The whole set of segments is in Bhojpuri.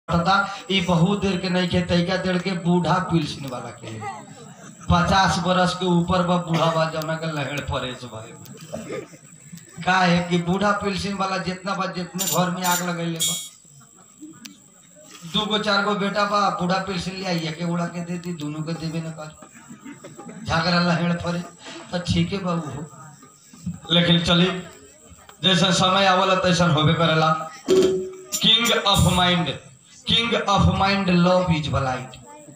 पता ई बहुत देर के नहीं के तैका देर के बूढ़ा पिलसिन वाला के पचास बरस के ऊपर बा बूढ़ा बा जौना के लहड़ पड़े से भाई का है कि बूढ़ा पिलसिन वाला जितना बा जितने घर में आग लगैले बा दू गो चार गो बेटा बा बूढ़ा पिलसिन ले आइए के उड़ा के दे दी दोनों के देवे न कर झगड़ा लहड़ पड़े तो ठीक है बाबू हो लेकिन चली जैसा समय आवला तैसा होबे करेला king of mind king of mind love is blind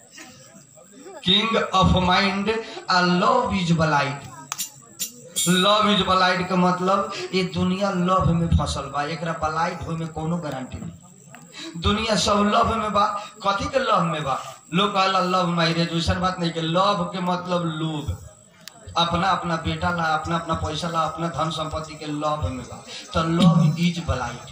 king of mind आ love is blind love is blind के मतलब ये दुनिया लव में फसल बा एकरा ब्लाइट होए में कोनो गारंटी नहीं दुनिया सब लव में बा कथी के लव में बा लोग कहला लव मैरिज वैसन बात नहीं के लव के मतलब लोभ अपना अपना बेटा ला अपना अपना पैसा ला अपना धन संपत्ति के लव में बा तो लव इज ब्लाइट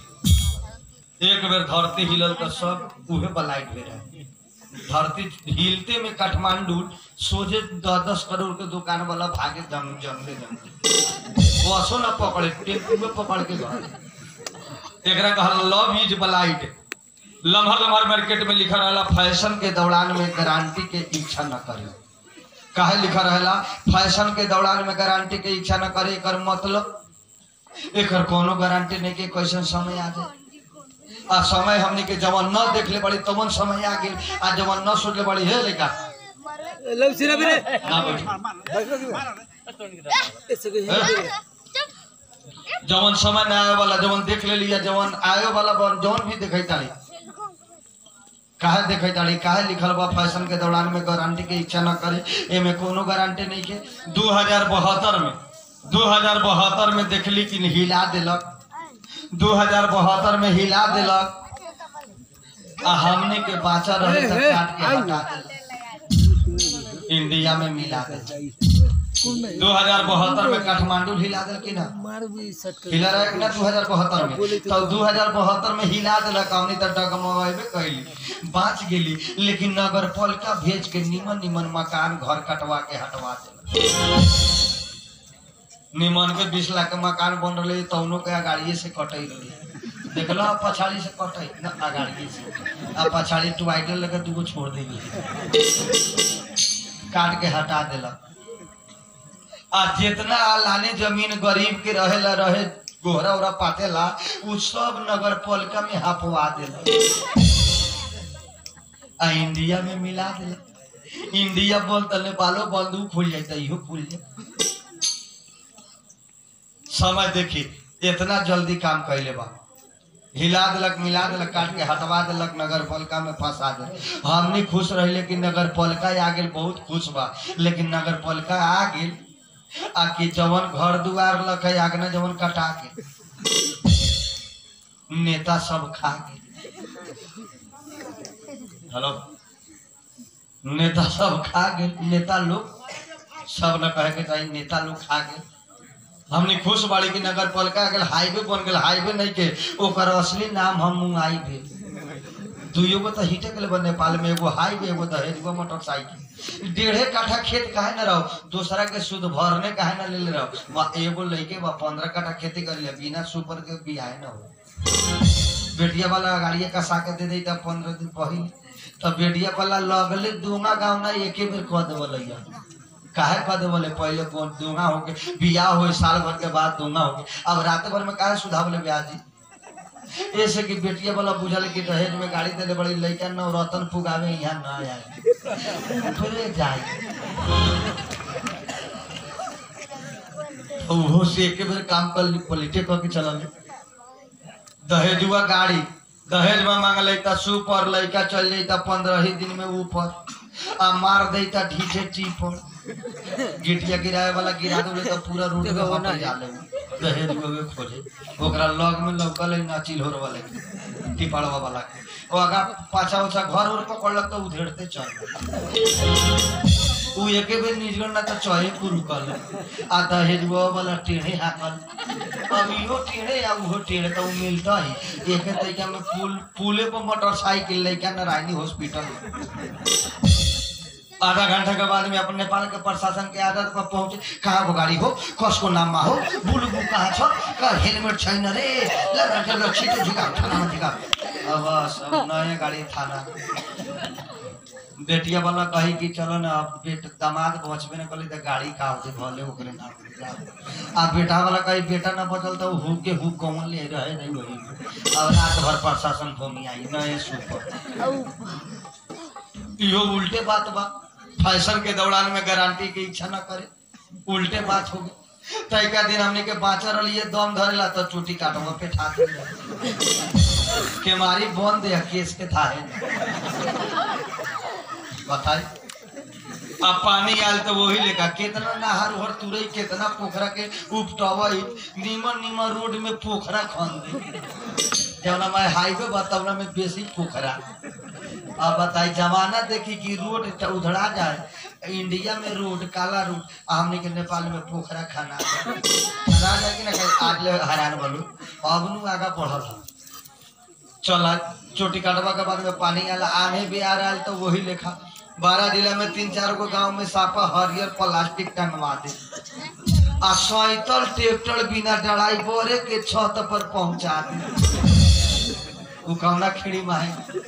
एक बेर धरती हिलल तो सब उहे ब्लाइट में रहे धरती हिलते में काठमांडू सोझे दस दस करोड़ के दुकान वाला भागे जंग जंगले जंगले बसो न पकड़े टेम्पू में पकड़ के गए एकरा कहल लव इज ब्लाइट लम्हर लम्हर मार्केट में लिखा रहेला फैशन के दौरान में गारंटी के इच्छा न करे काहे लिखा रहेला फैशन के दौरान में गारंटी के इच्छा न करे एकर मतलब एकर कोनो गारंटी नहीं के कैसन समय आ जाए आ समय हमनी के जवन न देखले बड़ी तवन समय आ गेल आ जवन न सोचले बड़ी हे लेका लव सिरा मेरे ना बैठ ऐसे जवन समय न आए वाला जवन देख ले लिया जवन आए वाला बन- जवन भी देखै ताली काहे देखै ताली काहे लिखल बा फैशन के दौरान में गारंटी के इच्छा न करे एमे कोनो गारंटी नहीं के 2072 में 2072 में देखली कि हिला देलक 2072 में हिला देलक आ हमने के बाचा रहे तक काट के हटा देलक इंडिया में मिला देलक 2072 में काठमांडू हिला देल कि ना मार भी सट कर हिला रहे कि ना 2072 में तो 2072 में हिला देलक हमनी त डगमगाइबे कैली बाँच गेली लेकिन नगर पालिका भेज के निमन निमन मकान घर कटवा के हटवा देलक निमन के बीस लाख के मकान बन रहे तौनो के अगाड़िए से कटई रही देखल पछाड़ी से कटई न अगाड़िए से आ पछाड़ी टुवाइटर लेके दूगो छोड़ देली काट के हटा देलक आ जितना लाने जमीन गरीब के रहेला रहे गोहरा ओहरा पातेला उ सब नगर पालिका में हपवा देला आ इंडिया में मिला देला इंडिया बोल त नेपालो बंदूक खुल जाता इहो खुल जाए समय देखी इतना जल्दी काम कैले बा हिला देलक मिला देलक काट के हटवा देलक नगर पालिका में फंसा दे हमनी खुश रहिले कि नगर पालिका आ गेल बहुत खुश बा लेकिन नगर पालिका आ गेल आ कि जवन घर दुआर लख है आगना जवन कटा के नेता सब खा गेल हेलो नेता सब खा गेल नेता लोग सब न कहे के चाहिए नेता लोग खा गेल हमने खुश बाड़ी की नगर पालिका गेल हाईवे बन गेल हाईवे नहीं के ओकर असली नाम हम मुंगाई भेल दुइयो गो तो हिटे के बा नेपाल में एगो हाईवे एगो दहेजगो मोटरसाइकिल डेढ़े काठा खेत काहे न रहो दूसरा के शुद्ध भरने काहे न ले ले रहो बा एगो लइके बा पंद्रह काठा खेती कर ले बिना सुपर के बियाह न हो बेटिया वाला गाड़िया कसा के दे दी तब पंद्रह दिन पहले तब बेटिया वाला लगले दूंगा गाँव ना एके बेर कह देवल काहे कह देवले पहले कौन दूंगा हो के बियाह हो साल भर के बाद दूंगा हो के अब रात भर में काहे सुधावले ब्याह जी ऐसे कि बेटिया वाला बुझल कि दहेज में गाड़ी देले बड़ी लइका न रतन पुगावे यहाँ ना आए थोड़े जाए ओहो से एक बेर काम कर ली पलटे कह के चलल दहेजुआ गाड़ी दहेज में मांग लेता सुपर लइका चल जाता पंद्रह ही दिन में ऊपर आ मार देता ढीठे टीपर गिटिया गिराए वाला गिरा दे तो पूरा रोड पे वापस जा ले दहेज को खोजे ओकरा लग में लौकल है नाचिल होर वाले के, टिपड़वा वाला के ओ आगा पाछा उछा घर उर पकड़लक तो उधेड़ते चल उ एके बेर निजगण ना तो चहे पुरु कल आ दहेजुआ वाला टेढ़े हाकल अब इहो टेढ़े या उहो टेढ़े तो उ मिलता ही एके तरीका में पुल पुले पर मोटरसाइकिल लेके नारायणी हॉस्पिटल आधा घंटा के बाद में अपन नेपाल के प्रशासन के आदत पर पहुंचे कहाँ को गाड़ी हो कसको नाममा हो बुलुबु कहाँ छ का हेलमेट छैन रे ल ल ल छिटो झिका ठानामा झिका अब बस अब नए गाड़ी थाना बेटिया वाला कही कि चलो ना अब बेट दामाद बचबे न कली तो गाड़ी का होते भले ओकरे ना आ बेटा वाला कही बेटा ना बचल तो हु के हु कौन ले रहे नहीं वही अब रात भर प्रशासन घूमी आई नए सुपर इहो उल्टे बात बा फैशन के दौरान में गारंटी की इच्छा न करे उल्टे बात हो गई तैका दिन हमने के बाँचा रहिए दम धरेला तो चोटी काटवा पे ठाक के मारी बंद है केस के थाहे बताई अब पानी आयल तो वही लेका कितना नहर उहर तुरई कितना पोखरा के उपटवई नीमन नीमन रोड में पोखरा खन दे जवना में हाईवे बा तवना में बेसी पोखरा अब बताई जमाना देखी कि रोड त उधड़ा जाए इंडिया में रोड काला रोड आ हमने के नेपाल में पोखरा खाना खाना जाए कि ना कहीं आज ले हैरान बोलू अब नु आगा बढ़ल हम चला चोटी काटवा के बाद में पानी आला आने भी आ रहा है तो वही लेखा बारह जिला में तीन चार गो गांव में सापा हरियर प्लास्टिक टंगवा दे आ सैतल ट्रैक्टर बिना डराई बोरे के छत पर पहुंचा दे उ कौना खेड़ी में है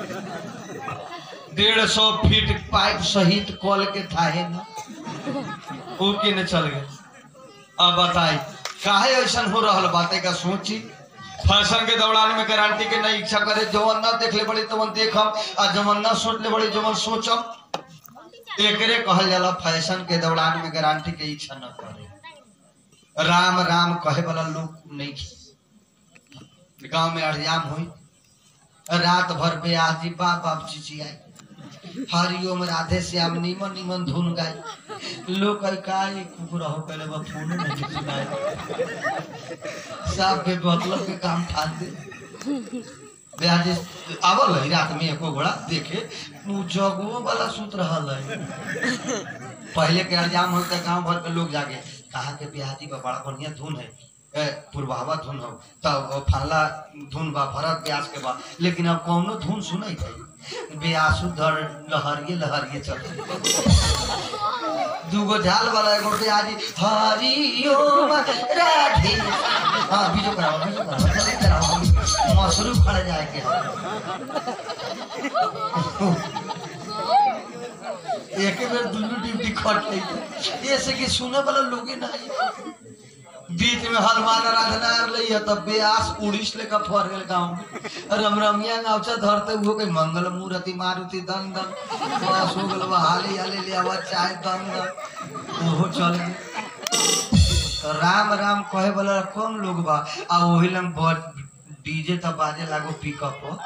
डेढ़ सौ फीट पाइप सहित कॉल के थाहे न उ के न चल गए अब बताई काहे ऐसा हो रहा बातें का सोची फैशन के दौरान में गारंटी के नहीं इच्छा करे जवन ना देख ले बड़ी तवन देखम आ जवन ना सोच ले बड़ी जवन सोचम एकरे कहल जाला फैशन के दौरान में गारंटी के इच्छा न करे राम राम कहे वाला लोग नहीं गांव में अड़जाम हुई रात भर ब्याजी बाप बाप चिची आई हरिओम राधे श्याम नीमन नीमन धुन गाई लोग कही का ये कुकुर हो पहले बा फोन नहीं सुनाई सब के मतलब के काम ठान दे ब्याजी आवल है रात में एको घोड़ा देखे उ जगो वाला सुत रहल है पहले के अजाम हो तो गांव भर के लोग जागे कहा के ब्याजी बा बड़ा बढ़िया धुन है ए, पूर्वावा धुन हो तब फल्ला धुन बा भरत ब्यास के बा लेकिन अब कौनो धुन सुनै थे ब्यासु धर लहरिए लहरिए चल दूगो झाल वाला एगो ब्याजी हरिओम राधे हाँ बीजो कराओ बीजो कराओ जल्दी कराओ मसरू खड़ जाए के एक बेर दुनू ड्यूटी खट ले ऐसे कि सुने वाला लोगे ना बीच में हनुमान आराधना रही है तब ब्यास उड़ीस लेकर फर गए गाँव में रमरमिया गाँवचा धरते हुए कहीं मंगल मूर्ति मारुति दन दन बस हो गल बा हाली हाली ले आवा चाय दन दन ओहो चल गए तो राम राम कहे वाला कौन लोग बा आ वही लंग डीजे तब बाजे लागो पिकअप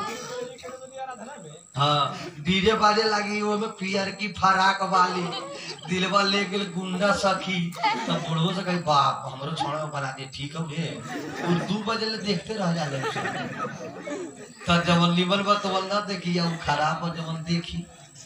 हाँ डीजे बाजे लगी वो में पियर की फराक वाली दिलवा ले गेल गुंडा सखी तो बुढ़ो से कही बाप हमरो छोड़ा बना दे ठीक हो रे और दू बजे ले देखते रह जाले तो जवन निमन बा तो ना देखी या उ खराब बा जवन देखी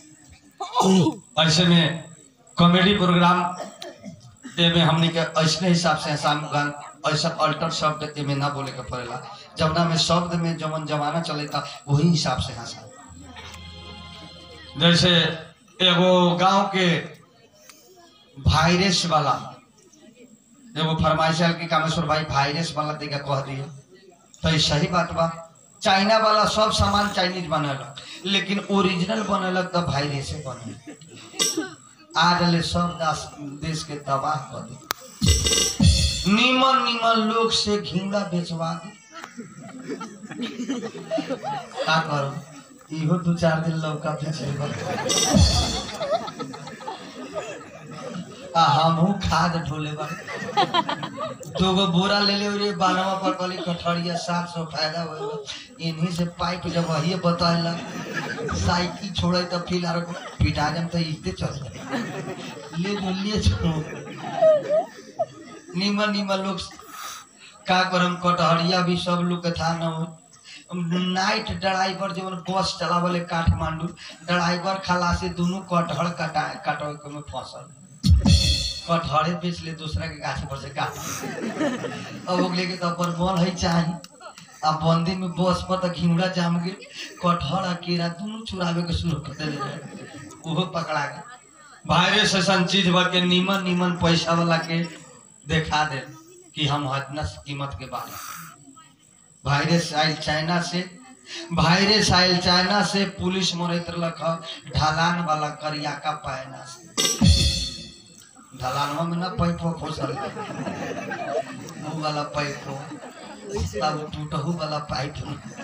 ऐसे में कॉमेडी प्रोग्राम एमे हमनी के ऐसने हिसाब से शाम गान ऐसा अल्टर शब्द एमे ना बोले के पड़ेला जवना में शब्द में जवन जमाना चलेता वही हिसाब से हंसा जैसे एगो गांव के वायरस वाला एगो फरमाइश आयल कि कामेश्वर भाई वायरस वाला देगा कह दिया तो ये सही बात बा चाइना वाला सब सामान चाइनीज बनेलक लेकिन ओरिजिनल बनेलक तो वायरस बने आज ले सब दास देश के तबाह कर दे नीमन नीमन लोग से घिंगा बेचवा दे का करो इहो दू चार दिन लौका बेचे आ हमहू खाद ढोले बारे दूगो बोरा ले ले रे बानवा पर कली कठरिया सात सौ फायदा हो इन्हीं से पाइप जब वही बताला साइकिल छोड़े तो फिर आरो पिटा जम तो इते चल ले जो ले छोड़ो नीमन नीमन लोग का करम कटहरिया भी सब लोग के था न हो नाइट ड्राइवर जवन बस चलावले काठमांडू ड्राइवर खलासी दोनों कटहर कटा कटवे के में फसल कटहरे बेच ले दूसरा के गाछ पर से काट अब ओगले के तो अपन बन है चाही अब बंदी में बस पर तो घिउड़ा जाम गए कटहर आ केरा दोनों चुरावे के शुरू कर देले रहे ओहो पकड़ा गए वायरस ऐसा चीज बा के नीमन नीमन पैसा वाला के देखा दे कि हम इतना कीमत के बारे वायरस आयल चाइना से वायरस आयल चाइना से पुलिस मरैत रहलक ह ढलान वाला करिया का पायना से ढलानवा में ना पैपो खोसल ऊ वाला पैपो तब टूटहू वाला पाइप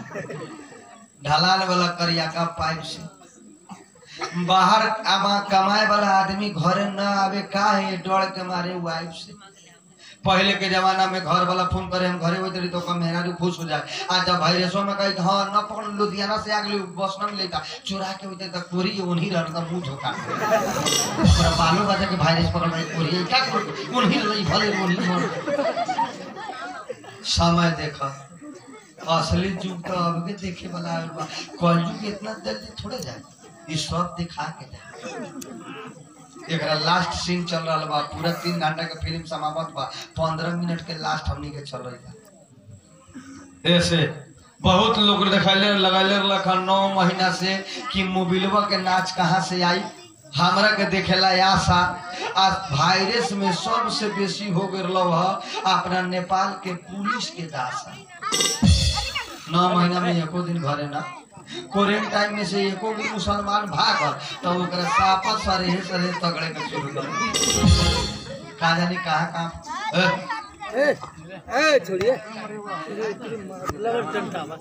ढलान वाला करिया का पाइप से बाहर आमा कमाए वाला आदमी घरे न आवे का है डर के मारे वाइफ से पहले के जमाना में घर वाला फोन करे हम घरे होते रही तो कम मेहरा खुश हो जाए आज जब वायरसों में कही हाँ न पकड़ लुधियाना से आगे बस न मिलेता चुरा के होते तो कोरी उन्हीं रहता मुंह झोंका पूरा बालू बजा के वायरस पकड़ रही कोरी क्या करो उन्हीं रही भले उन्हीं मर समय देखा असली युग तो अब के देखे वाला आयल बा कलयुग इतना जल्दी थोड़े जाए ये सब दिखा के जाए एकरा लास्ट सीन चल रहा बा पूरा तीन घंटा के फिल्म समाप्त बा पंद्रह मिनट के लास्ट हमनी के चल रही बा ऐसे बहुत लोग दिखाइले लगैले रखन नौ महीना से कि मोबिलवा के नाच कहाँ से आई हमरा के देखेला आशा आज वायरस में सबसे बेसी हो गए है अपना नेपाल के पुलिस के दासा नौ महीना में एको दिन घरे ना क्वारंटाइन में से एको भी मुसलमान भागल तो ओकरा सापा सरे सरे तगड़े के शुरू कर का जानी कहाँ कहाँ ए, ए ए छोड़िए लगन टंटा बा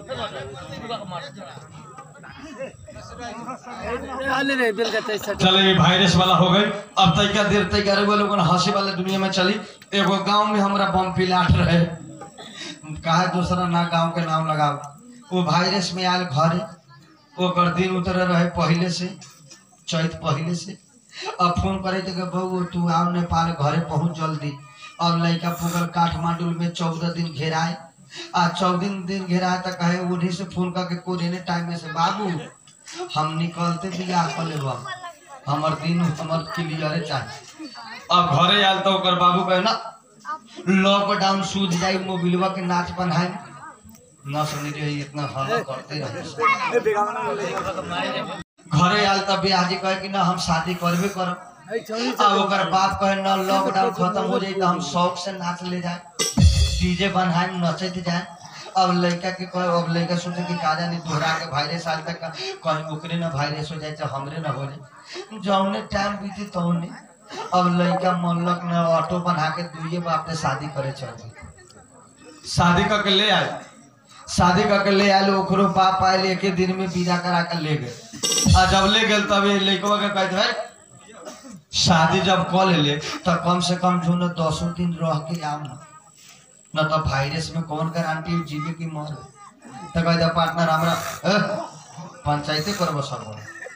आले रे बेल का तैसा चले ये वायरस वाला हो गई अब तैका देर तैका रहुआ लोगन हंसी वाले दुनिया में चली एगो गांव में हमरा बम पिलाट रहे कहा दूसरा ना गांव के नाम लगाओ वो वायरस में आयल घरे ओकर दिन उतर रहे पहले से चैत पहले से अब फोन करे थे कि बहू तू आओ नेपाल घरे पहुंच जल्दी अब लड़का पुगल काठमांडू में चौदह दिन घेराए आ चौदह दिन घेराए तो कहे उन्हीं से फोन करके कोरेने टाइम में से बाबू हम निकलते बियाह कर लेबा हमर दिन हमर क्लियर चाहिए अब घरे आयल तो ओकर बाबू कहे ना लॉकडाउन सूझ जाई मोबिलवा के नाच बनाए न सुनी रही इतना हल्ला करते रहे घरे आयल तब बियाजी कहे कि ना हम शादी करबे करब ए छोड़ी अब ओकर बाप कहे न लॉकडाउन खत्म हो जाई तो हम शौक से नाच ले जाए डीजे बनाए नचत जाए अब लड़का के कहे अब लड़का सोचे कि का जानी दोहरा के वायरस आल तक कहीं ओकरे ना वायरस हो जाए चाहे हमरे ना हो जाए जौने टाइम बीती तौने अब लड़का मनलक न ऑटो बना के दुइये बाप ने शादी करे चल गई शादी करके ले आए शादी करके ले आए ओकरो बाप आए एक ही दिन में विदा करा के ले गए आ जब ले गए तब ये लड़कवा के कहते है शादी जब कर ले तो कम से कम जो न दसों दिन रह के आओ ना न तो वायरस में कौन गारंटी जीवे की मर तो कहते पार्टनर हमरा ए, पंचायते करबो सब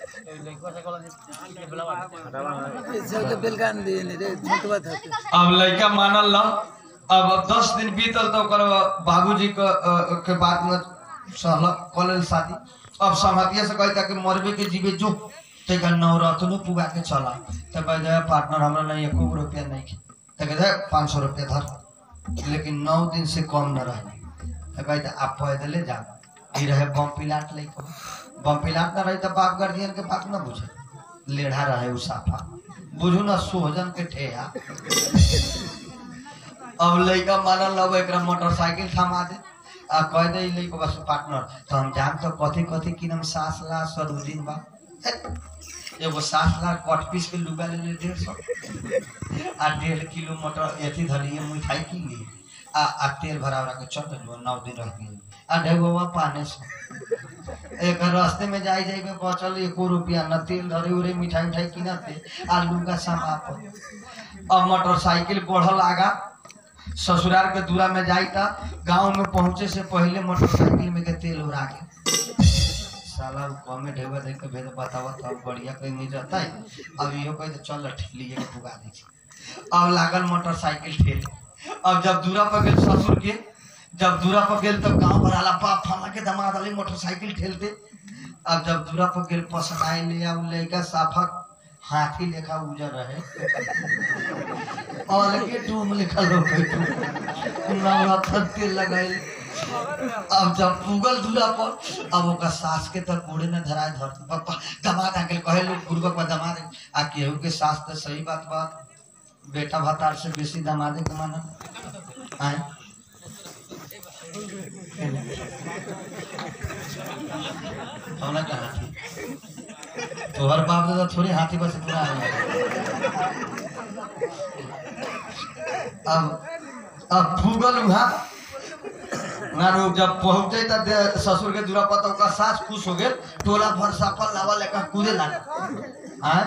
ऐसा तो बेल का दे ने रे झूठ बात है अब लड़का मानल ना अब दस दिन बीतल तो ओकर बाबूजी के अ, के बात में सहल कॉलेज शादी अब समझिए से कहता कि मरबे के जीवे जो तेका नवरत्नो पुगा के चला तो कहते पार्टनर हमरा नहीं एको रुपया नहीं की तो कहते पाँच सौ रुपया धर लेकिन नौ दिन से कम न रहे तो कहते आप पैदले जाओ ई रहे बम पिलाट लेके बम पिलाट न रही तो बाप गार्जियन के बात न बुझे लेढ़ा रहे उ साफा बुझू न सोहजन के ठेहा अब लड़का मानल अब एक मोटरसाइकिल थमा दे आ कह दे ई लड़का बस पार्टनर तो हम जान तो कथी कथी की नाम सास ला सरुद्दीन बा एगो सास ला कट पीस के लुगा ले ले डेढ़ सौ आ डेढ़ किलो मटर एथी धरिए मिठाई की ली आ आ तेल भरा भरा के चल गइल नौ दिन रह गई आ ढेगोवा पाने से एक रास्ते में जाई जाई में बचल एको रुपया न तेल धरे उरे मिठाई मिठाई किनते आ लुगा सामा पर अब मोटरसाइकिल बढ़ल आगा ससुराल के दूरा में जाई था गांव में पहुंचे से पहले मोटरसाइकिल में के तेल उड़ा के साला उ कमे ढेवा देख के भेज बतावा तब बढ़िया कहीं नहीं जाता है अब इहो कहे तो चल ठेली के पुगा दी अब लागल मोटरसाइकिल ठेल अब जब दूरा पर गेल ससुर के जब दूरा पर गेल तब गांव भर आला बाप फला के दमाद वाली मोटरसाइकिल ठेलते अब जब दूरा पर गेल पसंद आए ले अब लड़का साफा हाथी लेखा उजर रहे अलगे टूम लिखल हो नवरत्न तेल लगाइल अब जब पुगल दूरा पर अब ओकर सास के तर कोड़े न धराए धरती पप्पा दमाद आके कहे लोग गुरुबक बा दमाद आ केहू के सास तो सही बात बा बेटा भतार से बेसी दमादे के माना आए हमला का हाथी तोहर बाप दादा थोड़ी हाथी बस इतना आए अब अब फूगल उहा ना लोग जब पहुंचे तब दे- ससुर के दूरा पर तो ओकर सास खुश हो गेल टोला भर सापल लावा लेकर कूदे लगा आय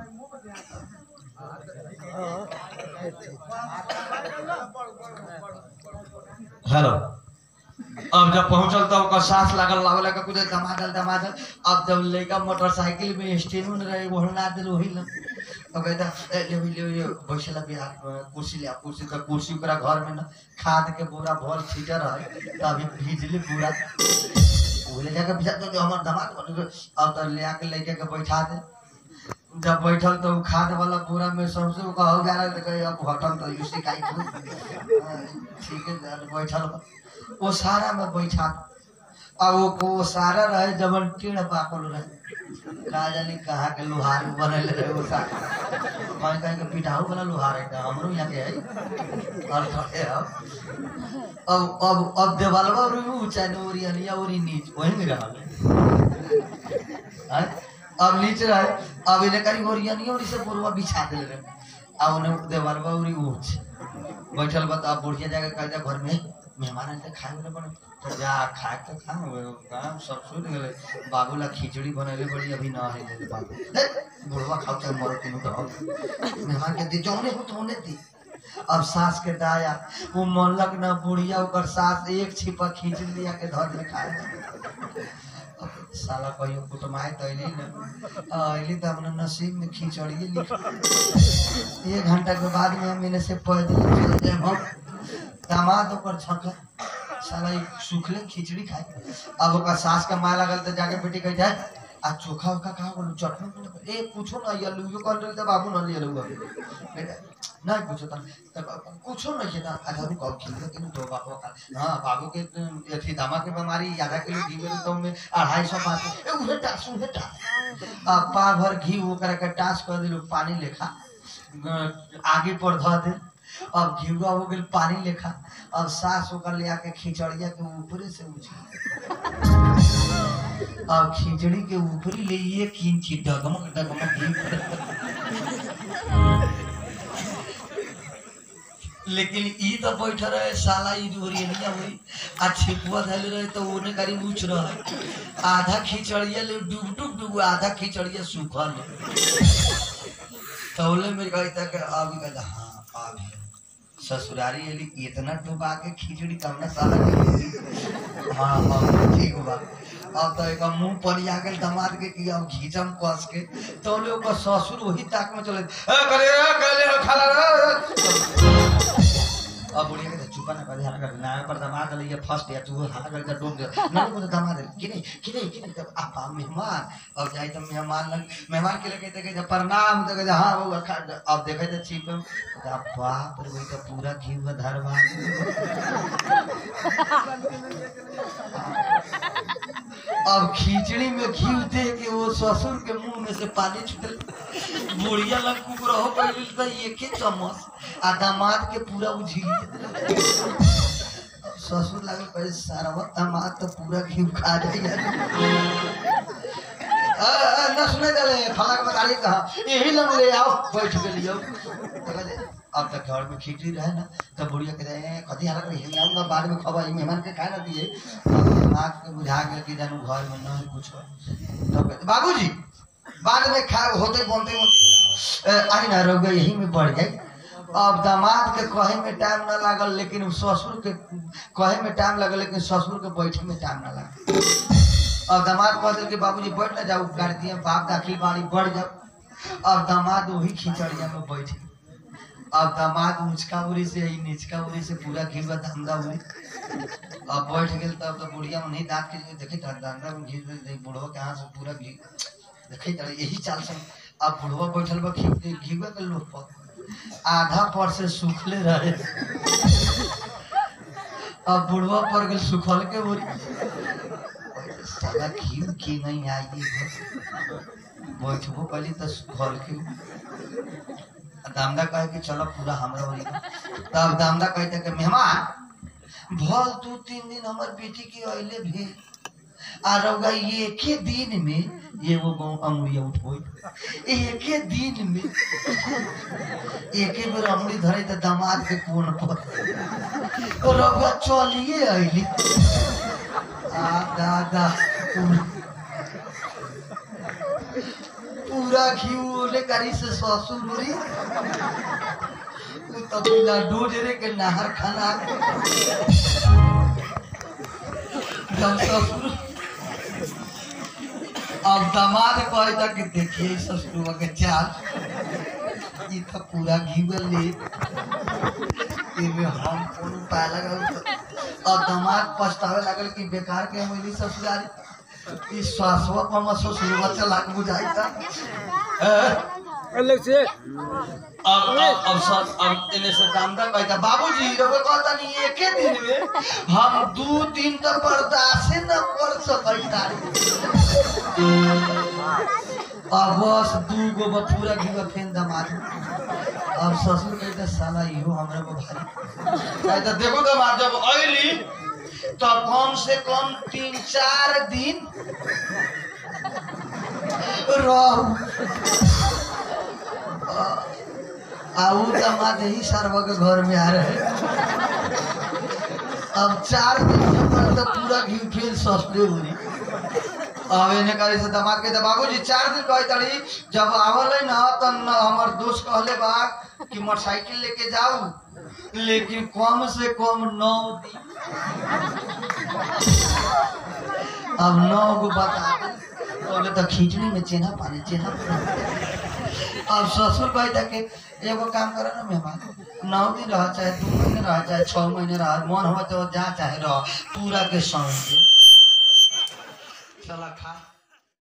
हेलो अब जब पहुंचल तो ओकर सास लागल लावे लगा कूदे दमादल दमादल अब जब लड़का मोटरसाइकिल में स्टेन में रहे वो ना दिल वही लग अब कहता ए ले ले ले बैठला बिहार कुर्सी ले आ, कुर्सी तो कुर्सी ओकरा घर में ना खाद के बोरा भर छीटर है तो अभी भीजली पूरा वो ले जाके बिछा तो हमर दामाद बन गए। अब तो ले आके लेके के बैठा दे जब बैठल तो उ खाद वाला पूरा में सबसे उ कहो जा रहा है अब हटल तो यूसी काई तू ठीक है जब बैठल बा। वो सारा में बैठा आ वो वो सारा रहे जबन टेढ़ पाकल रहे का जानी कहाँ के लोहार बनल रहे वो सारा कहीं कहीं के पिटाऊ वाला लोहार है का हमरो यहाँ के है और रहे अब अब अब अब देवालवा और ऊंचा ने ओरी अनिया ओरी नीच वही में रहल है अब नीचे रहे अब इन्हें करी ओरी अनिया ओरी से पूर्वा बिछा देले रहे अब उन्हें देवालवा ओरी ऊंच बैठल बता अब बुढ़िया जाके कहता घर में मेहमान आते खाए वाला बने तो जा खाए तो खा काम सब सुन गेले बाबू ला खिचड़ी बनैले बड़ी अभी ना है ले बाबू हे, बुढ़वा खाओ चाहे मरो तीनों तो मेहमान के दी जौने हो तो होने दी अब सास के दाया वो मनलक ना बुढ़िया ओकर सास एक छिपा खींच लिया के धर ले खाए अब साला कहियो कुटमाए तो अइली न अइली तो अपना नसीब में खिचड़िए लिख एक घंटा के बाद में हम इन्हें से पैदल चल जाए हम दामाद ओकर छका साला ई सुखले खिचड़ी खाए अब ओकर सास का माय लगल तो जाके बेटी कह जाए आ चोखा ओखा कहा बोलू चटनी उटनी ए पूछो ना ये लुयो कर रही तो बाबू न ले लू अभी बेटा नहीं पूछो तन कुछो नहीं था अच्छा रुक अब खिल के दो बाबू का हां बाबू के अथी दामा के बीमारी आधा किलो घी में तो में अढ़ाई सौ बात ए उहे टास उहे टास आ पा भर घी वो करे के टास कर दिलो पानी लेखा ग- आगे पर धर दे अब घिउआ हो गेल पानी लेखा अब सास ओकर ले आके खिचड़िया के ऊपरे से उछल अब खिचड़ी के ऊपरी ले ये किंची डगमग डगमग घी लेकिन ई तो बैठ रहे साला ई ओरियनिया हुई आ छिपुआ धैले रहे तो ओने करी उछ रहे आधा खिचड़िया ले डूब डूब डूब आधा खिचड़िया सूखल तौले में कही तक अब कहता हाँ आ भी ससुरारी एली इतना डुबा के खिचड़ी कम ना साला के हाँ हाँ ठीक बा अब तो एक मुंह पर आ गेल दामाद के कि अब घीचम कस के तो लोग का ससुर वही ताक में चले ए करे ए करे ए, खाला रे अब बुढ़िया के चुपा ना कर हाला कर ना पर दामाद ले ये फर्स्ट या तू हाला कर जा डोंग दे ना को दामाद कि नहीं कि नहीं कि नहीं तब आप आप मेहमान अब जाए तो मेहमान लग मेहमान के लगे कहते प्रणाम तो कहते हाँ वो खा अब देखे तो छिप में अब बाप रे वही तो पूरा घी में धरवा अब खिचड़ी में घी दे के वो ससुर के मुंह में से पानी छूटल बुढ़िया लग कुकरा हो गइल त एक ही चम्मच आ दामाद के पूरा उझिल ससुर लगे कहे सारा दामाद तो पूरा घी खा जाइए आ, आ, न सुने चले फला के बताली कहा यही लग ले आओ बैठ गेलियो तो कहते, अब तक घर में खिचड़ी रहे ना तो बुढ़िया कहते हैं कथी हालत रही है आऊंगा बाद में खबर मेहमान के खाए ना दिए अब आँख के बुझा गया कि जानू घर में नहीं कुछ हो। तो कहते बाबूजी बाद में खा होते बोलते बोलते आई ना रोग यही में बढ़ जाए अब दामाद के कहे में टाइम ना लागल लेकिन ससुर के कहे में टाइम लगल लेकिन ससुर के बैठे में टाइम ना लागल अब दामाद कह दिल कि बाबूजी बैठ ना जाओ कर दिए बाप दाखिल बाड़ी बढ़ जाओ अब दामाद वही खिचड़िया में बैठे अब दामाद ऊंचका उरी से ही नीचका उरी से पूरा घी का धंधा उरी अब बैठ गेल तब तो बुढ़िया में नहीं दांत के देखे धंधा में घी दे बुढ़वा के हाथ से पूरा घी देखे तरह यही चाल से अब बुढ़वा बैठल बा घी घी के लोट पर आधा पर से सूखले रहे अब बुढ़वा पर गेल सुखल के बोरी साला घी की नहीं आई बैठबो कली तो सुखल के दामदा कहे कि चलो पूरा हमरा वाली तब दामदा कहते कि मेहमान भल दू तीन दिन हमर बेटी के अइले भी आ रउआ एके दिन में एगो गौ अंगुरिया उठबो एके दिन में एके बेर अंगुरी धरे त दामाद के कोन पर रउआ चलिए अइली आ दादा पूरा- पूरा घी ओले करी से ससुर उरी उ त बिना डोजरे के नहर खाना जब ससुर अब दामाद कहे था कि देखिए ससुर के चाल ई तो पूरा घी ले इमे हम कौन उपाय लगाऊ तो अब दामाद पछतावे लागल कि बेकार के हम इली ससुरारी ई श्वासवा पर हम ससुरवा चला के बुझाई था अलग से अब अब अब सर अब इन्हें से दामदा कहता बाबूजी रउआ कहता नहीं एके दिन में हम दू दिन तक बर्दाश्त न कर सकता अब बस दू गो बथुरा घी में फेन दमाद अब ससुर कहता साला इहो हमरा को भारी कहता देखो दमाद जब अइली तो कम से कम तीन चार दिन रहू आऊ दामाद ही सरवा के घर में आ रहे अब चार दिन के बाद तो पूरा घी फिर सस्ते हो रही अब इन्हें करे से दामाद के बाबूजी चार दिन कहे तड़ी जब आवल है ना तो न हमार दोस्त कहले बा कि मोटरसाइकिल लेके जाऊ लेकिन कम से कम नौ दिन अब नौ गो बता बोले तो खिचड़ी में चेना पानी चेना पानी अब ससुर भाई जाके एगो काम करे ना मेहमान नौ दिन रह चाहे दू महीने रह चाहे छह महीने रह मन हो तो जा चाहे रह पूरा के समय दे। चला खा